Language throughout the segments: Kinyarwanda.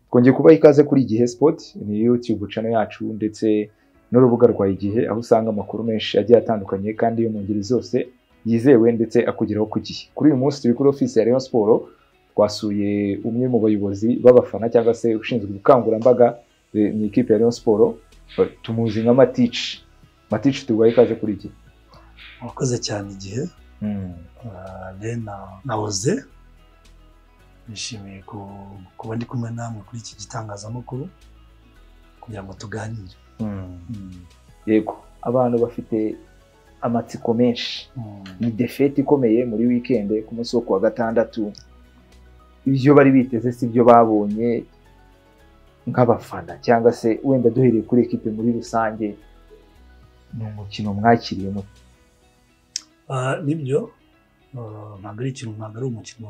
twongeye kubaha ikaze kuri igihe sipoti ni yutube cano yacu ndetse n'urubuga rwa igihe aho usanga amakuru menshi agiye atandukanye kandi yo mu ngeri zose yizewe ndetse akugeraho ku gihe kuri uyu munsi turi kuri ofisi ya Rayon siporo twasuye umwe mu bayobozi b'abafana cyangwa se ushinzwe ubukangurambaga eh, mu ikipe ya Rayon siporo tumuzi nka matici matici tubaha ikaze kuri igihe Murakoze cyane igihe Ah, Lena na Oze nishimiye ku- kuba ndi kumwe namwe kuri iki gitangazamakuru kugira ngo tuganire yego abantu bafite amatsiko menshi Mm. ni defete ikomeye muri wikende ku munsi wo kuwa gatandatu ibyo bari biteze si byo babonye nk'abafana cyangwa se wenda duhereye kuri ekipe muri rusange ni umukino mwakiriye mu Ah, nibyo Ah, ntabwo ari ikintu ntabwo ari umukino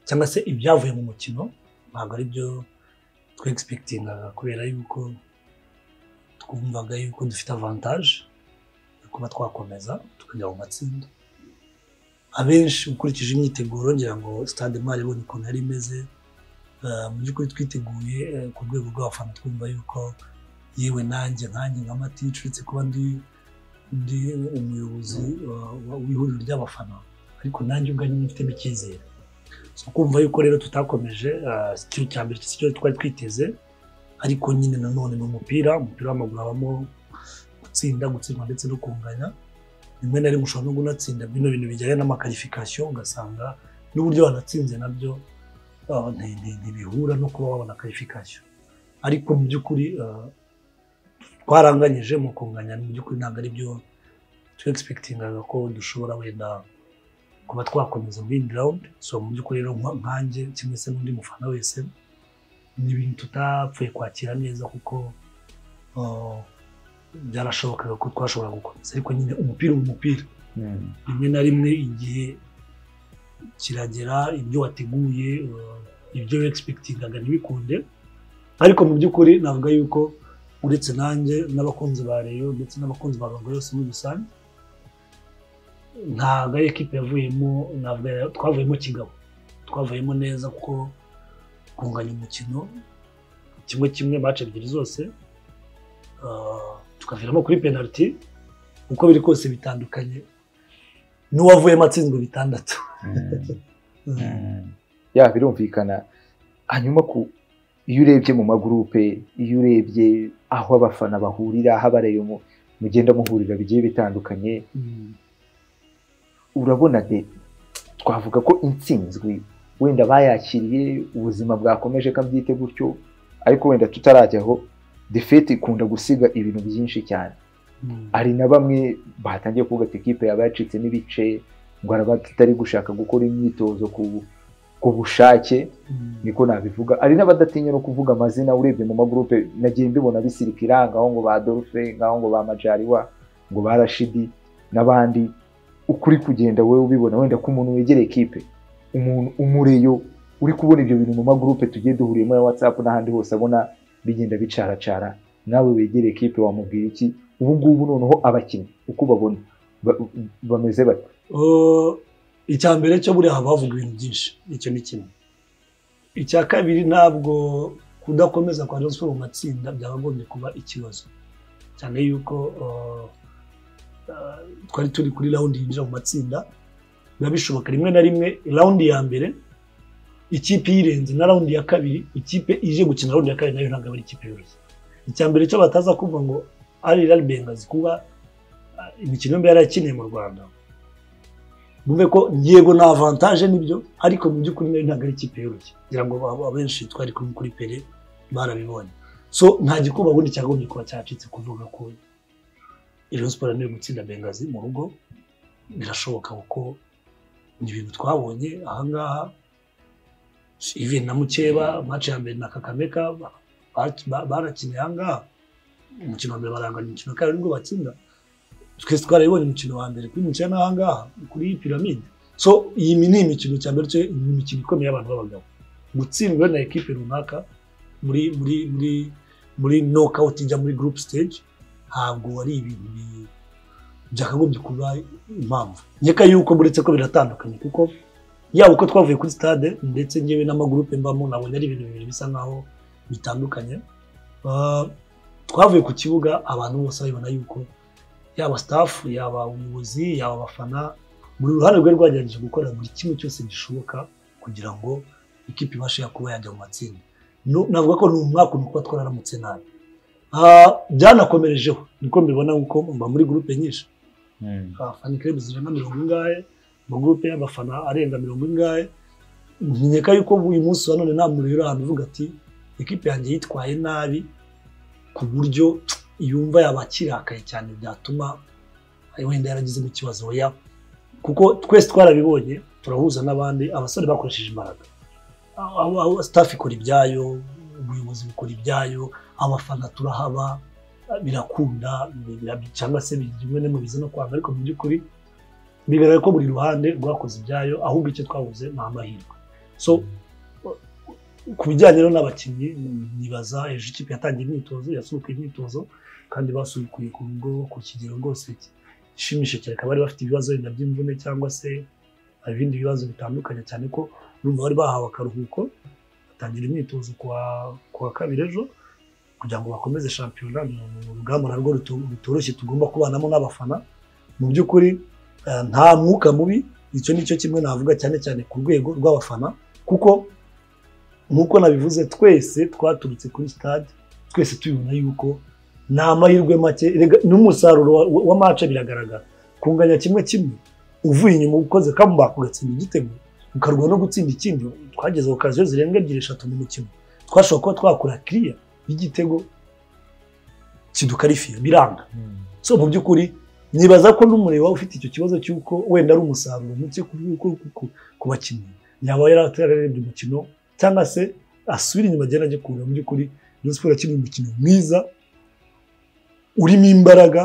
cyangwa se ibyavuye mu mukino ntabwo ari byo twegispekitingaga kubera yuko twumvaga yuko dufite avantaje yo kuba twakomeza tukajya mu matsinda abenshi ukurikije imyiteguro ngira ngo stade mari ibonye ukuntu yari imeze ah, mu by'ukuri twiteguye eh, ku rwego rw'abafana twumva yuko yewe nanjye nkanjye nka matici uretse kuba ndi ndi umuyobozi wa- wa- w'ihuriro ry'abafana ariko nanjye ubwanjye nyifitemo icyizere so kumva yuko rero tutakomeje ah, si cyo cya mbere si cyo twari twiteze ariko nyine nanone ni umupira umupira w'amaguru habamo gutsinda gutsindwa ndetse no kunganya rimwe na rimwe ushobora no kunatsinda bino bintu bijyanye n'amakarifikasiyo ugasanga n'uburyo wanatsinze nabyo ah, nti- nti- ntibihura no kuba wabona karifikasiyo ariko mu by'ukuri ah, twaranganyije mu kunganya mu by'ukuri ntabwo ari byo twegispekitingaga ko dushobora wenda kuba twakomeza muri indi rawundi so mu by'ukuri rero nka- nkanjye kimwe se n'undi mufana wese ni ibintu tutapfuye kwakira neza kuko uh, byarashobokaga ko twashobora gukomeza ariko nyine umupira uba umupira rimwe na rimwe igihe kiragera ibyo wateguye uh, ibyo wegispekitingaga ntibikunde ariko mu by'ukuri navuga yuko uretse nanjye n'abakunzi ba reyo ndetse n'abakunzi ba rubavu yose muri rusange ntabwo ari ekipe yavuyemo ntabwo yari- twavuyemo kigabo twavuyemo neza kuko kunganya umukino kimwe kimwe mace ebyiri zose ah, tukaviramo kuri penaliti uko biri kose bitandukanye n'uwavuyemo atsinzwe bitandatu ya birumvikana hanyuma ku iyo urebye mu magurupe iyo urebye aho abafana bahurira aho abareyo mu- mugenda muhurira bigiye bitandukanye Mm. urabona de twavuga ko intsinzwi wenda bayakiriye ubuzima bwakomeje kabyite gutyo ariko wenda tutarajyaho defete ikunda gusiga ibintu byinshi cyane Mm. hari na bamwe batangiye kuvuga ati ekipe yaba yacitsemo ibice ngo araba tutari gushaka gukora imyitozo ku ku bushake Mm. niko nabivuga hari n'abadatinya no kuvuga amazina urebye mu magurupe nagiye mbibona bisirikira ngaho ngo ba Dolphe ngaho ngo ba Majariwa ngo ba Rashidi n'abandi ukuri kugenda wowe ubibona wenda ko umuntu wegereye ekipe umuntu umureyo uri kubona ibyo bintu mu magurupe tugiye duhuriyemo ya WhatsApp n'ahandi hose abona bigenda bicaracara nawe wegereye ekipe wamubwira iki ubu ngubu noneho abakinnyi uko babona bameze bate Uh, icya mbere cyo buriya haba havuga ibintu byinshi icyo ni kimwe icya kabiri ntabwo kudakomeza kwa Rayon Sports mu matsinda byakagombye kuba ikibazo cyane yuko uh, uh, twari turi kuri rawundi yinjira mu matsinda biba bishoboka rimwe na rimwe rawundi ya mbere ikipe yirenze na rawundi ya kabiri ikipe ije gukina rawundi ya kabiri nayo ntabwo ari ikipe yoroshye icya mbere cyo bataza kumva ngo ari rari bengazi kuba uh, imikino yombi yarakineye mu rwanda bumve ko yego ni avantaje nibyo ariko mu by'ukuri nayo ntabwo ari ikipe yoroshye ngira ngo abo- abenshi twari kumwe kuri pere barabibonye so nta gikuba ubundi cyagombye kuba cyacitse kuvuga ko Rayon Sports niyo gutsinda bengazi mu rugo birashoboka kuko ni ibintu twabonye ahangaha even na mukeba match ya mbere na kakameka ba- ba- barakiniye ahangaha umukino wa mbere barangana umukino wa kabiri nibwo batsinda twese twarabibonye umukino wa mbere kuri mukino n'ahangaha kuri iyi piramide so iyi ni imikino cya mbere cyo ni imikino ikomeye y'abantu b'abagabo gutsindwa na ekipe runaka muri muri muri muri knockout ijya muri group stage ntabwo ari ibintu bi- byakagombye kuba impamvu nkeka yuko buretse ko biratandukanye kuko yaba uko twavuye kuri stade ndetse ngewe n'amagurupe mbamo nabonye ari ibintu bibiri bisa nkaho bitandukanye Ah, twavuye ku kibuga abantu bose babibona yuko yaba staff yaba umuyobozi yaba abafana buri ruhande rwe rwagerageje gukora buri kimwe cyose gishoboka kugira ngo ikipe ibashe kuba yajya mu matsinda Nu- navuga ko ni umwaka umwe kuba twararamutse nabi Ah, byanakomerejeho niko mbibona kuko mba muri gurupe nyinshi abafana ikirego zirenga mirongo ingahe mu gurupe y'abafana arenga mirongo ingahe nkeka yuko uyu munsi wa none nta muntu uri ahantu uvuga ati ikipe yanjye yitwaye nabi ku buryo yumva yaba akirakaye cyane byatuma wenda yaragizemo ikibazo ya kuko twese twarabibonye turahuza n'abandi abasore bakoresheje imbaraga Abo- abo- staff ikora ibyayo ubuyobozi bukora ibyayo abafana turahaba birakunda bira- cyangwa se bigira bimwe mu biza no kwanga ariko mu by'ukuri bigaragara ko buri ruhande rwakoze ibyayo ahubwo icyo twabuze ni amahirwe so ku bijyanye rero n'abakinnyi nibaza ejo ikipe yatangiye imyitozo yasubukuye imyitozo kandi basubukuye ku rugo ku kigero rwose gishimishije cyane bakaba bari bafite ibibazo wenda by'imvune cyangwa se ibindi bibazo bitandukanye cyane ko urumva bari bahawe akaruhuko batangira imyitozo ku wa- ku wa kabiri ejo kugira ngo bakomeze shampiyona ni urugamba narwo ruto- rutoroshye tugomba kubanamo n'abafana mu by'ukuri eh, nta mwuka mubi icyo ni cyo kimwe navuga cyane cyane ku rwego rw'abafana kuko nk'uko nabivuze twese twaturutse kuri stade twese tubibona yuko ni amahirwe make erega n'umusaruro wa- wa- wa mace biragaragara kunganya kimwe kimwe uvuye inyuma ukoze comeback ugatsinda igitego ukarwa no gutsinda ikindi twageze ku kaziyo zirenga ebyiri eshatu mu mukino twashobora kuba twakora kiriya y'igitego kidukarifiye biranga so mu by'ukuri nibaza ko n'umureba ufite icyo kibazo cy'uko wenda ari umusaruro muke ku- ku- ku- ku bakinnyi yaba yararebye umukino cyangwa se asubira inyuma agenda ajya kureba mu by'ukuri Rayon Sports yakina umukino mwiza urimo imbaraga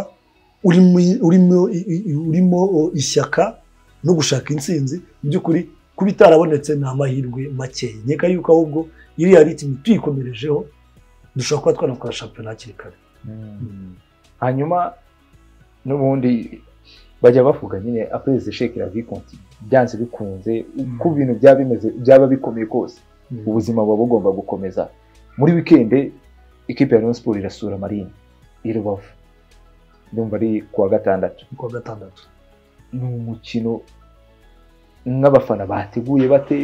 urimo urimo i- i- urimo o, ishyaka no gushaka intsinzi mu by'ukuri kuba itarabonetse ni amahirwe make nkeka yuko ahubwo iriya ritimi tuyikomerejeho dushobora kuba twanakora shampiyona hakiri kare hanyuma n'ubundi bajya bavuga nyine apreze sheke la vie continue byanze bikunze Mm. uko ibintu byaba bimeze byaba bikomeye kose ubuzima buba bugomba gukomeza muri wikende ikipe ya Rayon Sports irasura marine i rubavu ndumva ari kuwa gatandatu ku wa gatandatu ni umukino nk'abafana bateguye bate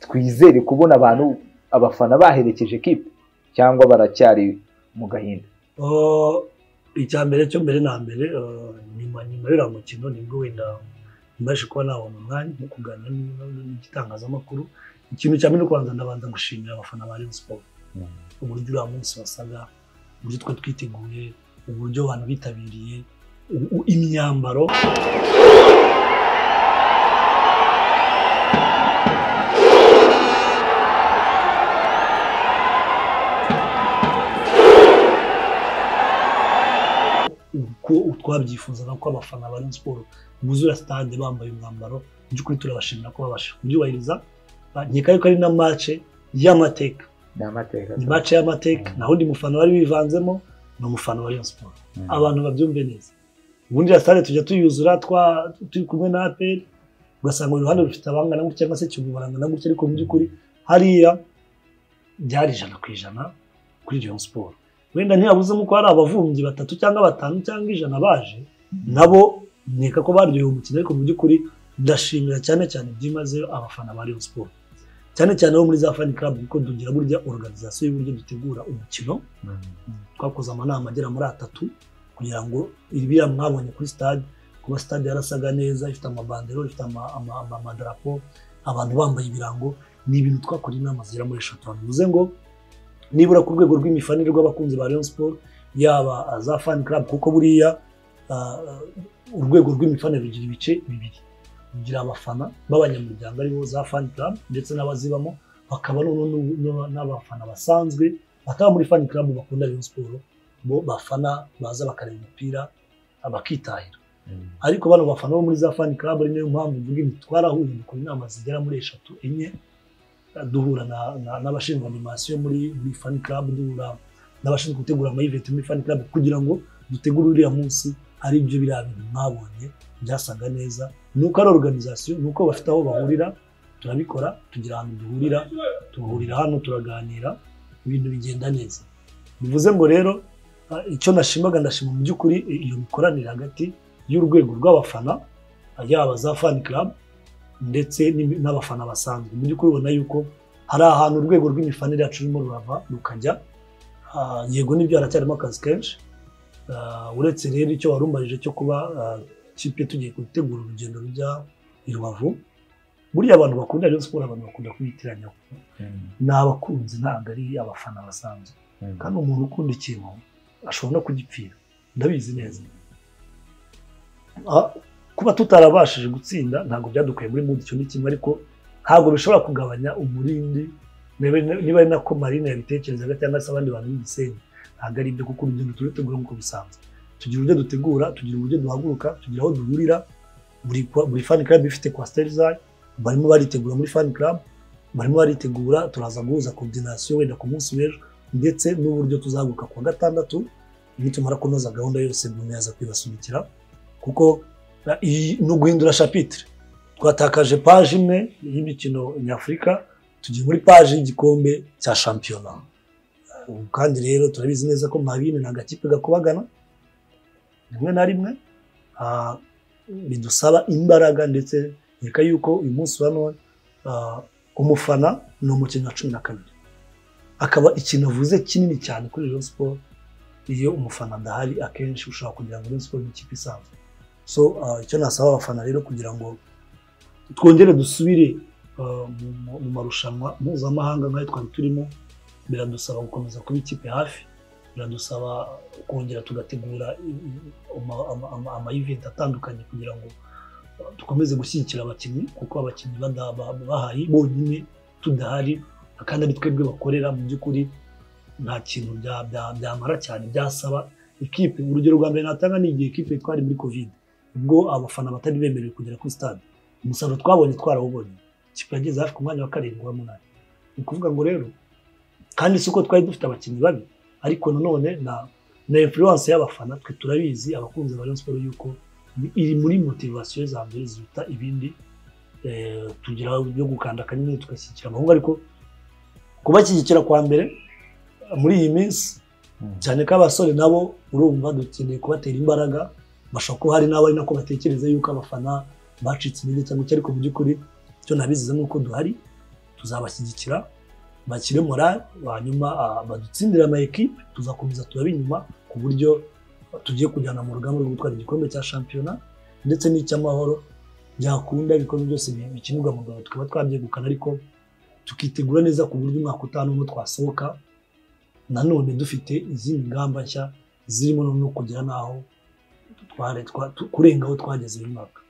twizere kubona abantu abafana baherekeje kipe cyangwa baracyari mu gahinda Uh, icya mbere cyo mbere na mbere uh, nyuma nyuma y'uriya mukino nibwo wenda mbashe kuba nabona umwanya wo kuganira n- n- n'igitangazamakuru ikintu cya mbere no kubanza ndabanza gushimira abafana ba Rayon Sports uburyo uriya munsi wasaga uburyo twe twiteguye uburyo abantu bitabiriye u- u- imyambaro uko twabyifuzaga ko abafana ba Rayon Sports buzura stade bambaye umwambaro mu by'ukuri turabashimira ko babashije kubyubahiriza Ba- nkeka yuko ari na mace y'amateka ni amateka ni mace y'amateka naho undi mufana wari wivanzemo ni umufana wa Rayon Sports abantu babyumve neza ubundi ya stade tujya tuyuzura twa- turi kumwe na APR ugasanga buri ruhande rufite abangana gutya cyangwa se Kiyovu barangana gutya ariko mu by'ukuri hariya byari ijana ku ijana kuri Rayon Sports wenda ntiyabuzemo ko hari abavumbyi batatu cyangwa batanu cyangwa ijana baje nabo nkeka ko baryohewe umukino ariko mu by'ukuri ndashimira cyane cyane byimazeyo abafana ba Rayon Sports cyane cyane bo muri za fan club kuko dugira burya organization y'uburyo dutegura umukino twakoze amanama agera muri atatu kugira ngo ibiriya mwabonye kuri stade kuba stade yarasaga neza ifite amabandero ifite ama- ama- ama- amadarapo abantu bambaye ibirango ni ibintu twakoreye inama zigera muri eshatu bivuze ngo nibura ku rwego rw'imifanire rw'abakunzi ba Rayon Sports yaba za fan club kuko buriya ah, urwego rw'imifanire rugira ibice bibiri rugira abafana b'abanyamuryango aribo za fan club ndetse n'abazibamo bakaba noneho n'u- n'u- n'abafana basanzwe bataba muri fan club bakunda Rayon Sports bo bafana baza bakareba umupira abakitahira ariko bano bafana bo muri za fan club ari nayo mpamvu mvuga ngo twarahuye dukora inama zigera muri eshatu enye duhura na- na- n'abashinzwe animasiyo muri muri fan club duhura n'abashinzwe gutegura amayiventi muri fani club kugira ngo dutegure uriya munsi ari byo biriya bintu mwabonye byasaga neza ni uko ari organization ni uko bafite aho bahurira turabikora tugira ahantu duhurira duhurira hano turaganira ibintu bigenda neza bivuze ngo rero ah, icyo nashimaga ndashima mu by'ukuri i- iyo mikoranire hagati y'urwego rw'abafana ah, yaba za fan club ndetse n'imi- n'abafana basanzwe mu by'ukuri ubona yuko hari ahantu urwego rw'imifanire yacu rurimo rurava rukajya Ah, yego n'ibyo haracyarimo akazi kenshi Ah, uretse rero icyo wari umajije cyo kuba ah, ikipe tugiye gutegura urugendo rujya i rubavu buriya abantu bakunda rero siporo abantu bakunda kuyitiranya ni abakunzi ntabwo ari abafana basanzwe kandi umuntu ukunda ikintu ashobora no kugipfira ndabizi neza Ah, kuba tutarabashije gutsinda ntabwo byadukuye muri mudu icyo ni kimwe ariko ntabwo bishobora kugabanya umurindi niba niba ari nako marine yabitekerezaga cyangwa se abandi bantu b'igisenyi ntabwo ari ibyo kuko urugendo turategura nk'uko bisanzwe tugira uburyo dutegura tugira uburyo duhaguruka tugira aho duhurira buri kwa- buri fan club ifite kwasiteri zayo barimo baritegura muri fan club barimo baritegura turaza guhuza coordination wenda ku munsi w'ejo ndetse n'uburyo tuzahaguruka ku wa gatandatu nitumara kunoza gahunda yose buri yaza kwibasunikira kuko na- iyi- ni uguhindura shapitire twatakaje paji imwe y'imikino nyafurika tugiye muri paji y'igikombe cya shampiyona Ubu kandi rero turabizi neza ko marine ni agakipe gakubagana rimwe na rimwe ah, bidusaba imbaraga ndetse reka yuko uyu munsi wa none ah, umufana ni umukinnyi wa cumi na kabiri akaba ikintu avuze kinini cyane kuri Rayon Sports iyo umufana adahari akenshi ushobora kugira ngo Rayon Sports ni ikipe isanzwe so ah, icyo nasaba abafana rero kugira ngo twongere dusubire ah, mu mu- mu marushanwa mpuzamahanga nk'ayo twari turimo biradusaba gukomeza kuba ikipe hafi biradusaba kongera tugategura i- i- ama- ama- ama- amayiventi atandukanye kugira ngo ah, dukomeze gushyigikira abakinnyi kuko abakinnyi bada- ba- bahari bonyine tudahari kandi ari twebwe bakorera mu by'ukuri nta kintu bya- bya- byamara cyane byasaba ikipe urugero rwa mbere natanga ni igihe ikipe twari muri covid ubwo abafana batari bemerewe kugera kuri stade umusaruro twabonye twarawubonye ikipe yageze hafi ku mwanya wa karindwi w'umunani ni ukuvuga ngo rero kandi si uko twari dufite abakinnyi babi ariko nanone na na influence y'abafana twe turabizi abakunzi ba Rayon Sports yuko iri muri motivation za mbere ziruta ibindi Eh, tugira byo gukanda akanyenyeri tugashyigikira amahungu ariko kubashyigikira kwa mbere muri iyi minsi cyane ko abasore nabo urumva dukeneye kubatera imbaraga bashobora kuba hari n'abari nako batekereza yuko abafana bacitse intege cyangwa iki ariko mu by'ukuri icyo nabiziza ni uko duhari tuzabashyigikira bakire morale hanyuma ah, badutsindire ama ekipe tuzakomeza turabe inyuma ku buryo tugiye kujyana mu rugamba rwo gutwara igikombe cya shampiyona ndetse n'icy'amahoro byakunda ibikombe byose bi- bikinirwa mu Rwanda tukaba twabyegukana ariko tukitegura neza ku buryo umwaka utanu n'umwe twasohoka nanone dufite izindi ngamba nshya zirimo no kugera n'aho tware twa- tu- kurenga aho twageze uyu mwaka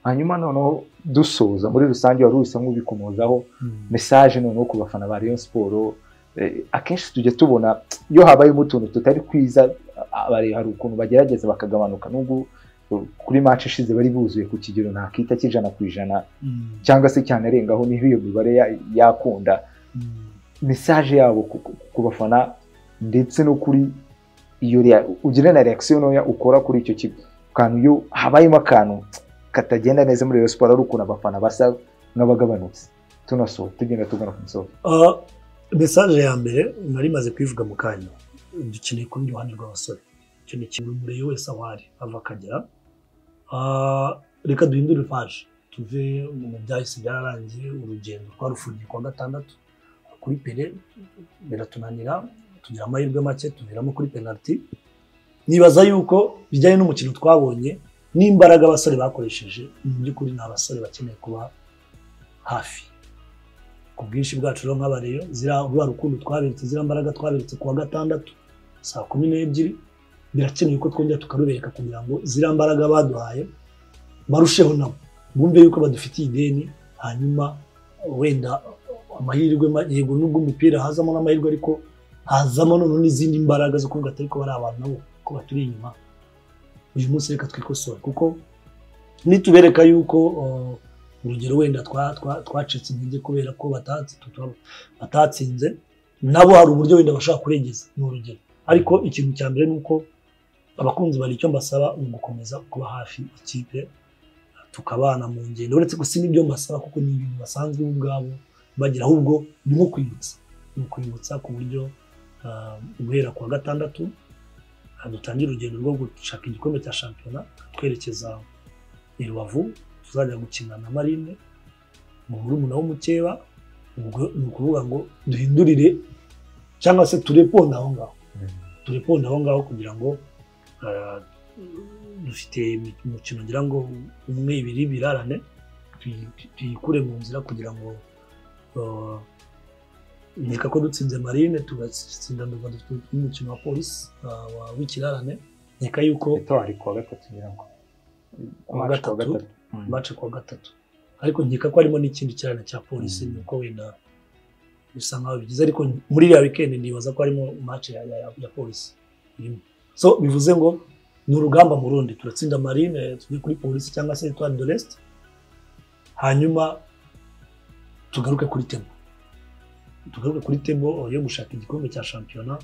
hanyuma noneho dusoza muri rusange wari uhisemo ubikomozaho mesaje noneho ku bafana ba Rayon Sport eh, akenshi tujya tubona iyo habayemo utuntu tutari kwiza abari hari ukuntu bagerageza bakagabanuka nubwo eh, kuri match ishize bari buzuye ku kigero ntakita cy'ijana ku ijana Mm. cyangwa se cyane arengaho niho iyo mibare ya- yakunda Mm. mesaje yabo ku- ku- ku bafana ndetse no kuri iyo rea- ugira na reaction ntoya ukora kuri icyo kigo kantu iyo habayemo akantu katagenda neza muri Rayon Sport ari ukuntu abafana basa nk'abagabanutse tunaso tugenda tugana ku musozo Ah, mesaje ya mbere nari maze kuyivuga mu kanya dukeneye kuba iruhande rw'abasore icyo ni ikintu buri wese aho ari ava akagera Ah, reka duhindure paje tuve mu byahise byararangiye urugendo twarufungiye kuwa gatandatu kuri pere biratunanira tugira amahirwe make tuviramo kuri penaliti nibaza yuko bijyanye n'umukino twabonye n'imbaraga abasore bakoresheje mu by'ukuri ni abasore bakeneye kuba hafi ku bwinshi bwacu rero nk'abareyo ziriya rwa rukundo twaberetse ziriya mbaraga twaberetse kuwa gatandatu saa kumi n'ebyiri birakenewe ko twongera tukarubereka kugira ngo ziriya mbaraga baduhaye barusheho nabo bumve yuko badufitiye ideni hanyuma wenda amahirwe ma- yego nubwo umupira hazamo n'amahirwe ariko hazamo noneho n'izindi mbaraga zo kuvuga atari ko bari abantu nabo ko baturi inyuma uyu munsi reka twikosore kuko nitubereka yuko uh, urugero wenda twa- twa- twacitse intege kubera ko batatsi- tutu- batatsinze nabo hari uburyo wenda bashaka kurengeza ni urugero ariko ikintu cya mbere ni uko abakunzi bari icyo mbasaba ni ugukomeza kuba hafi ikipe tukabana mu ngendo uretse gusa n'ibyo mbasaba kuko ni ibintu basanzwe bo ubwabo bagira ahubwo ni nko kwibutsa ni ukwibutsa ku buryo ah, guhera ku wa gatandatu ah, dutangira urugendo rwo gushaka igikombe cya shampiyona twerekeza i rubavu tuzajya gukina na marine mu murumuna w'umukeba ubwo ni ukuvuga ngo duhindurire cyangwa se tureponde aho ngaho tureponde aho ngaho kugira ngo ah, dufite imi- umukino ngira ngo umwe ibiri birarane tuyi- tuyikure mu nzira kugira ngo ah, nkeka ko dutsinze marine tugatsinda ndumva dufite n'umukino wa polisi ah, wa- w'ikirarane nkeka yuko bitwari kuwa gatatu ngira ngo Kuwa March kuwa gatatu. gatatu. Mm. baca kuwa gatatu ariko nkeka ko harimo n'ikindi kirana cya polisi Mm. nuko wenda bisa nkaho bigize ariko muri iriya wikendi nibaza ko harimo mace ya, ya, ya polisi irimo so bivuze ngo ni urugamba mu rundi turatsinda marine tujye kuri polisi cyangwa se etwari de lest hanyuma tugaruke kuri tebo tugaruke kuri tebo yo gushaka igikombe cya shampiyona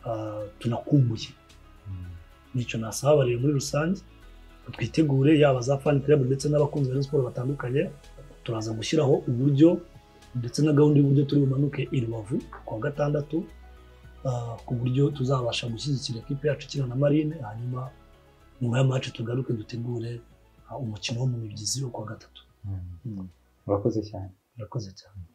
ah, tunakumbuye nicyo nasaba abareba muri rusange twitegure yaba za fan club ndetse n'abakunzi ba Rayon siporo batandukanye turaza gushyiraho uburyo ndetse na gahunda y'uburyo turi bumanuke i rubavu kuwa gatandatu ah, ku buryo tuzabasha gushyigikira ikipe yacu ikina na marine hanyuma nyuma ya match tugaruke dutegure ah, umukino wo mu mibyizi wo kuwa gatatu Mm. urakoze cyane murakoze cyane